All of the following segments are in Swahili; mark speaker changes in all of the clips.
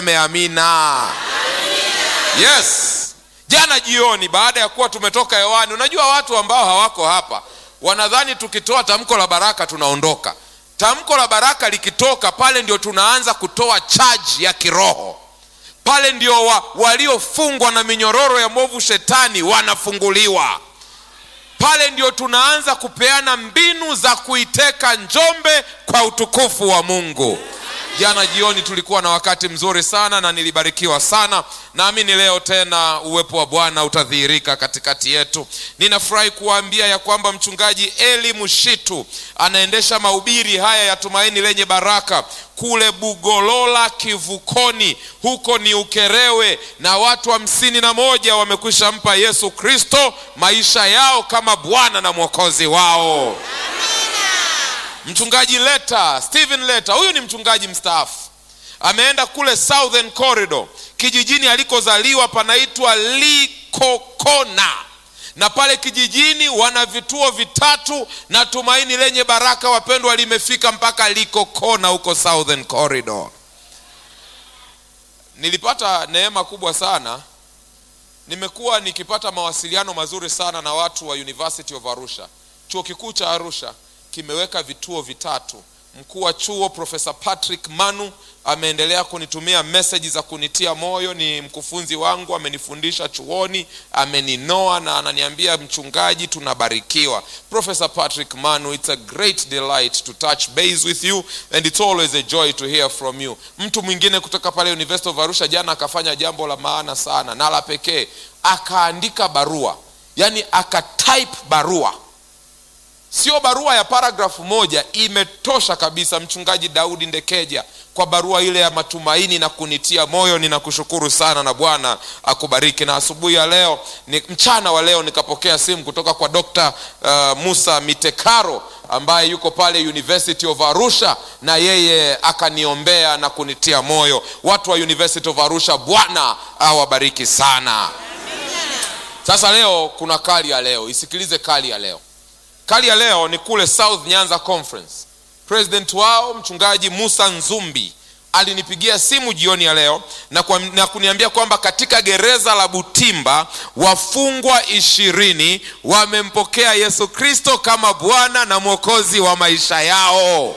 Speaker 1: Amina. Yes. Jana jioni baada ya kuwa tumetoka hewani, unajua watu ambao hawako hapa wanadhani tukitoa tamko la baraka tunaondoka. Tamko la baraka likitoka pale ndio tunaanza kutoa chaji ya kiroho. Pale ndio wa, waliofungwa na minyororo ya mwovu shetani wanafunguliwa. Pale ndio tunaanza kupeana mbinu za kuiteka Njombe kwa utukufu wa Mungu. Jana jioni tulikuwa na wakati mzuri sana na nilibarikiwa sana. Naamini leo tena uwepo wa Bwana utadhihirika katikati yetu. Ninafurahi kuwaambia ya kwamba mchungaji Eli Mushitu anaendesha mahubiri haya ya tumaini lenye baraka kule Bugolola Kivukoni, huko ni Ukerewe, na watu hamsini na moja wamekwisha mpa Yesu Kristo maisha yao kama Bwana na Mwokozi wao. Mchungaji Leta, Steven Leta, huyu ni mchungaji mstaafu, ameenda kule Southern Corridor, kijijini alikozaliwa panaitwa Likokona, na pale kijijini wana vituo vitatu, na tumaini lenye baraka, wapendwa, limefika mpaka Likokona huko Southern Corridor. Nilipata neema kubwa sana, nimekuwa nikipata mawasiliano mazuri sana na watu wa University of Arusha, chuo kikuu cha Arusha kimeweka vituo vitatu. Mkuu wa chuo Profesa Patrick Manu ameendelea kunitumia meseji za kunitia moyo. Ni mkufunzi wangu, amenifundisha chuoni, ameninoa na ananiambia, mchungaji, tunabarikiwa. Profesa Patrick Manu, it's a great delight to touch base with you and it's always a joy to hear from you. Mtu mwingine kutoka pale University of Arusha jana akafanya jambo la maana sana na la pekee, akaandika barua, yani akatype barua sio barua ya paragrafu moja, imetosha kabisa. Mchungaji Daudi Ndekeja, kwa barua ile ya matumaini na kunitia moyo, ninakushukuru sana na Bwana akubariki. Na asubuhi ya leo ni mchana wa leo nikapokea simu kutoka kwa Dr. uh, Musa Mitekaro ambaye yuko pale University of Arusha, na yeye akaniombea na kunitia moyo. Watu wa University of Arusha, Bwana awabariki sana. Sasa leo kuna kali ya leo, isikilize kali ya leo. Kali ya leo ni kule South Nyanza Conference. President wao mchungaji Musa Nzumbi alinipigia simu jioni ya leo na, kwa, na kuniambia kwamba katika gereza la Butimba wafungwa ishirini wamempokea Yesu Kristo kama Bwana na Mwokozi wa maisha yao.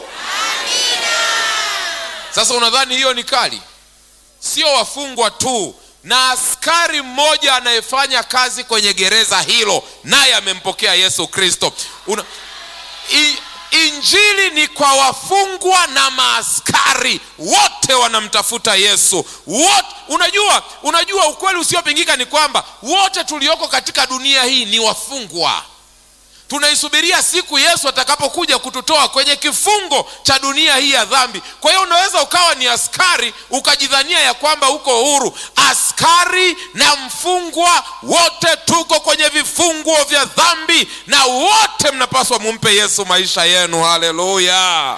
Speaker 1: Sasa unadhani hiyo ni kali? Sio wafungwa tu na askari mmoja anayefanya kazi kwenye gereza hilo naye amempokea Yesu Kristo. Una... I... Injili ni kwa wafungwa na maaskari wote wanamtafuta Yesu wote. Unajua, unajua ukweli usiopingika ni kwamba wote tulioko katika dunia hii ni wafungwa. Tunaisubiria siku Yesu atakapokuja kututoa kwenye kifungo cha dunia hii ya dhambi. Kwa hiyo unaweza ukawa ni askari ukajidhania ya kwamba uko huru. Askari na mfungwa wote tuko kwenye vifungo vya dhambi, na wote mnapaswa mumpe Yesu maisha yenu. Haleluya!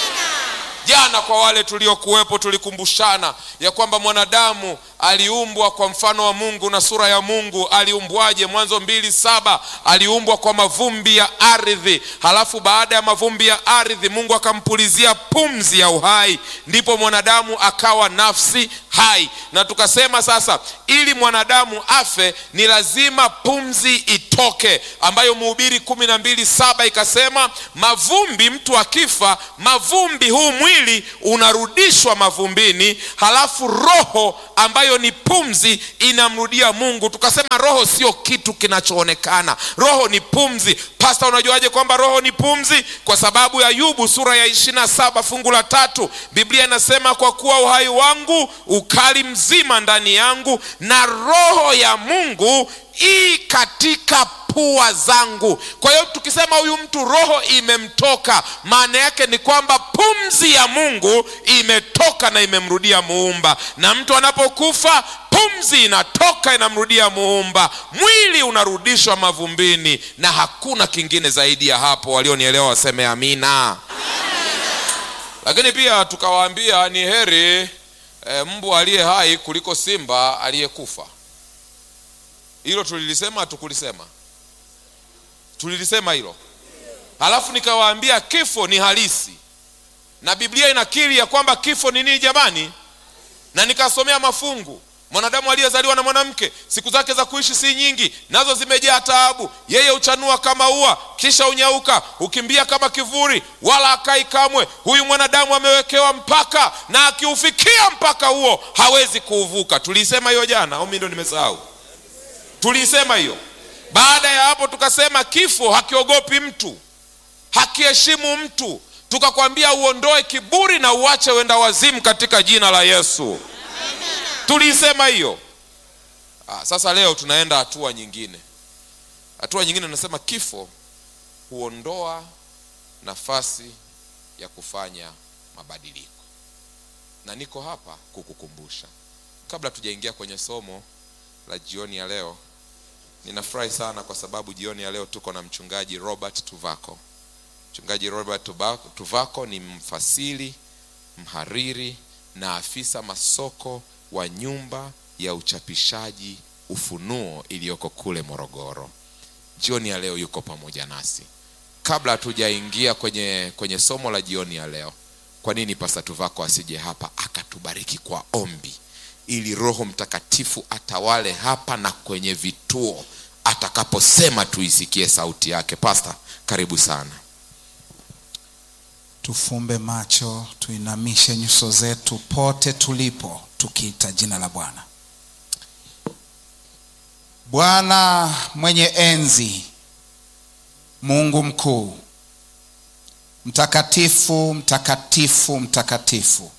Speaker 1: Jana kwa wale tuliokuwepo, tulikumbushana ya kwamba mwanadamu aliumbwa kwa mfano wa Mungu na sura ya Mungu. Aliumbwaje? Mwanzo mbili saba aliumbwa kwa mavumbi ya ardhi, halafu baada ya mavumbi ya ardhi Mungu akampulizia pumzi ya uhai, ndipo mwanadamu akawa nafsi hai. Na tukasema sasa, ili mwanadamu afe ni lazima pumzi itoke, ambayo Mhubiri kumi na mbili saba ikasema, mavumbi, mtu akifa mavumbi, huu mwili unarudishwa mavumbini, halafu roho ambayo ni pumzi inamrudia Mungu. Tukasema roho sio kitu kinachoonekana, roho ni pumzi. Pasta, unajuaje kwamba roho ni pumzi? Kwa sababu ya Ayubu sura ya ishirini na saba fungu la tatu Biblia inasema kwa kuwa uhai wangu ukali mzima ndani yangu, na roho ya Mungu i katika pua zangu. Kwa hiyo tukisema huyu mtu roho imemtoka, maana yake ni kwamba pumzi ya Mungu imetoka na imemrudia Muumba. Na mtu anapokufa pumzi inatoka inamrudia Muumba, mwili unarudishwa mavumbini, na hakuna kingine zaidi ya hapo. Walionielewa waseme amina. Lakini pia tukawaambia ni heri e, mbwa aliye hai kuliko simba aliyekufa. Hilo tulilisema, hatukulisema? Tulilisema hilo. Halafu nikawaambia kifo ni halisi, na Biblia inakiri ya kwamba kifo ni nini jamani? na nikasomea mafungu mwanadamu aliyezaliwa na mwanamke siku zake za kuishi si nyingi nazo zimejaa taabu yeye huchanua kama ua kisha unyauka hukimbia kama kivuli wala akai kamwe huyu mwanadamu amewekewa mpaka na akiufikia mpaka huo hawezi kuuvuka tuliisema hiyo jana au mi ndo nimesahau tuliisema hiyo baada ya hapo tukasema kifo hakiogopi mtu hakiheshimu mtu tukakwambia uondoe kiburi na uache wenda wazimu katika jina la yesu tuliisema hiyo ah, sasa leo tunaenda hatua nyingine hatua nyingine tunasema kifo huondoa nafasi ya kufanya mabadiliko na niko hapa kukukumbusha kabla tujaingia kwenye somo la jioni ya leo ninafurahi sana kwa sababu jioni ya leo tuko na mchungaji robert tuvako mchungaji robert Tubako- tuvako ni mfasiri mhariri na afisa masoko wa nyumba ya uchapishaji ufunuo iliyoko kule morogoro jioni ya leo yuko pamoja nasi kabla hatujaingia kwenye kwenye somo la jioni ya leo kwa nini pasta tuvako asije hapa akatubariki kwa ombi ili roho mtakatifu atawale hapa na kwenye vituo atakaposema tuisikie sauti yake pasta karibu sana
Speaker 2: tufumbe macho tuinamishe nyuso zetu pote tulipo tukiita jina la bwana bwana mwenye enzi mungu mkuu mtakatifu mtakatifu mtakatifu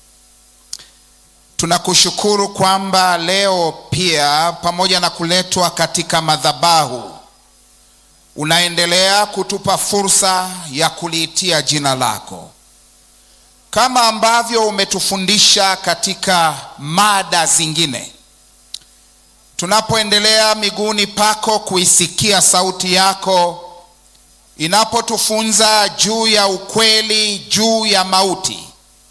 Speaker 2: tunakushukuru kwamba leo pia pamoja na kuletwa katika madhabahu unaendelea kutupa fursa ya kuliitia jina lako kama ambavyo umetufundisha katika mada zingine tunapoendelea miguuni pako kuisikia sauti yako inapotufunza juu ya ukweli juu ya mauti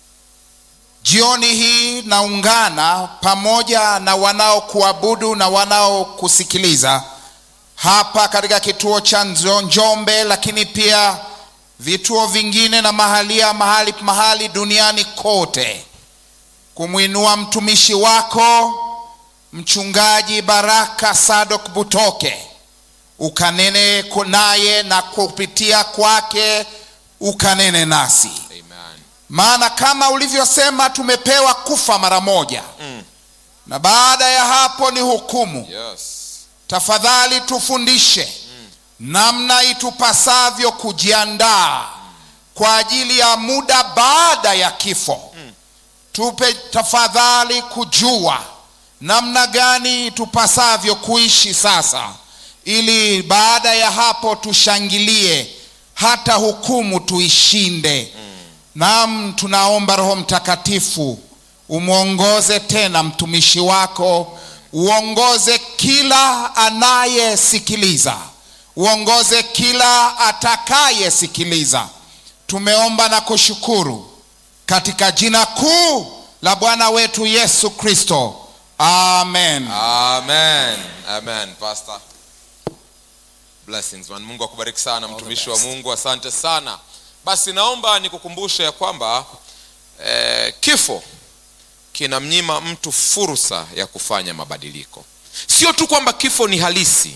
Speaker 2: jioni hii naungana pamoja na wanaokuabudu na wanaokusikiliza hapa katika kituo cha Nzo- njombe lakini pia vituo vingine na mahalia mahali mahali duniani kote kumwinua mtumishi wako mchungaji baraka sadok butoke ukanene ku- naye na kupitia kwake ukanene nasi
Speaker 1: amen
Speaker 2: maana kama ulivyosema tumepewa kufa mara moja
Speaker 1: Mm.
Speaker 2: na baada ya hapo ni hukumu
Speaker 1: yes
Speaker 2: tafadhali tufundishe namna itupasavyo kujiandaa kwa ajili ya muda baada ya kifo tupe tafadhali kujua namna gani itupasavyo kuishi sasa ili baada ya hapo tushangilie hata hukumu tuishinde Naam, tunaomba Roho Mtakatifu umwongoze tena mtumishi wako, uongoze kila anayesikiliza, uongoze kila atakayesikiliza. Tumeomba na kushukuru katika jina kuu la Bwana wetu Yesu Kristo, amen.
Speaker 1: amen amen pastor blessings man mungu akubariki sana mtumishi wa
Speaker 2: best.
Speaker 1: mungu asante sana basi naomba nikukumbushe ya kwamba eh, kifo kinamnyima mtu fursa ya kufanya mabadiliko sio tu kwamba kifo ni halisi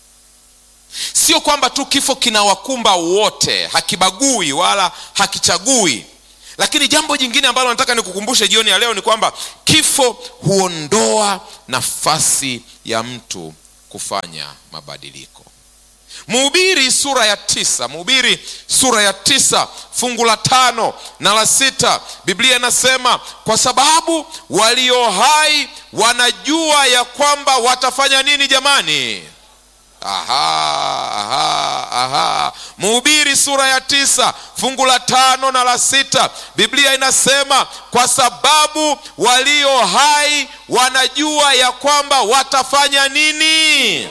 Speaker 1: sio kwamba tu kifo kinawakumba wote hakibagui wala hakichagui lakini jambo jingine ambalo nataka nikukumbushe jioni ya leo ni kwamba kifo huondoa nafasi ya mtu kufanya mabadiliko mhubiri sura ya tisa mhubiri sura ya tisa fungu la tano na la sita biblia inasema kwa sababu walio hai wanajua ya kwamba watafanya nini jamani aha, aha, aha. mhubiri sura ya tisa fungu la tano na la sita biblia inasema kwa sababu walio hai wanajua ya kwamba watafanya nini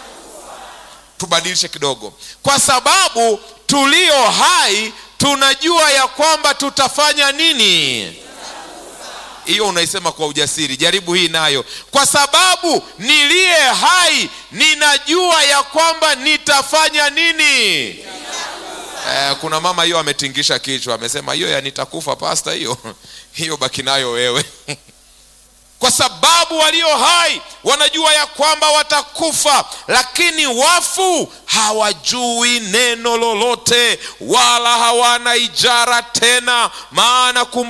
Speaker 1: tubadilishe kidogo kwa sababu tulio hai tunajua ya kwamba tutafanya nini hiyo unaisema kwa ujasiri jaribu hii nayo kwa sababu niliye hai ninajua ya kwamba nitafanya nini eh, kuna mama hiyo ametingisha kichwa amesema hiyo ya nitakufa pasta hiyo hiyo baki nayo wewe kwa sababu walio hai wanajua ya kwamba watakufa, lakini wafu hawajui neno lolote, wala hawana ijara tena, maana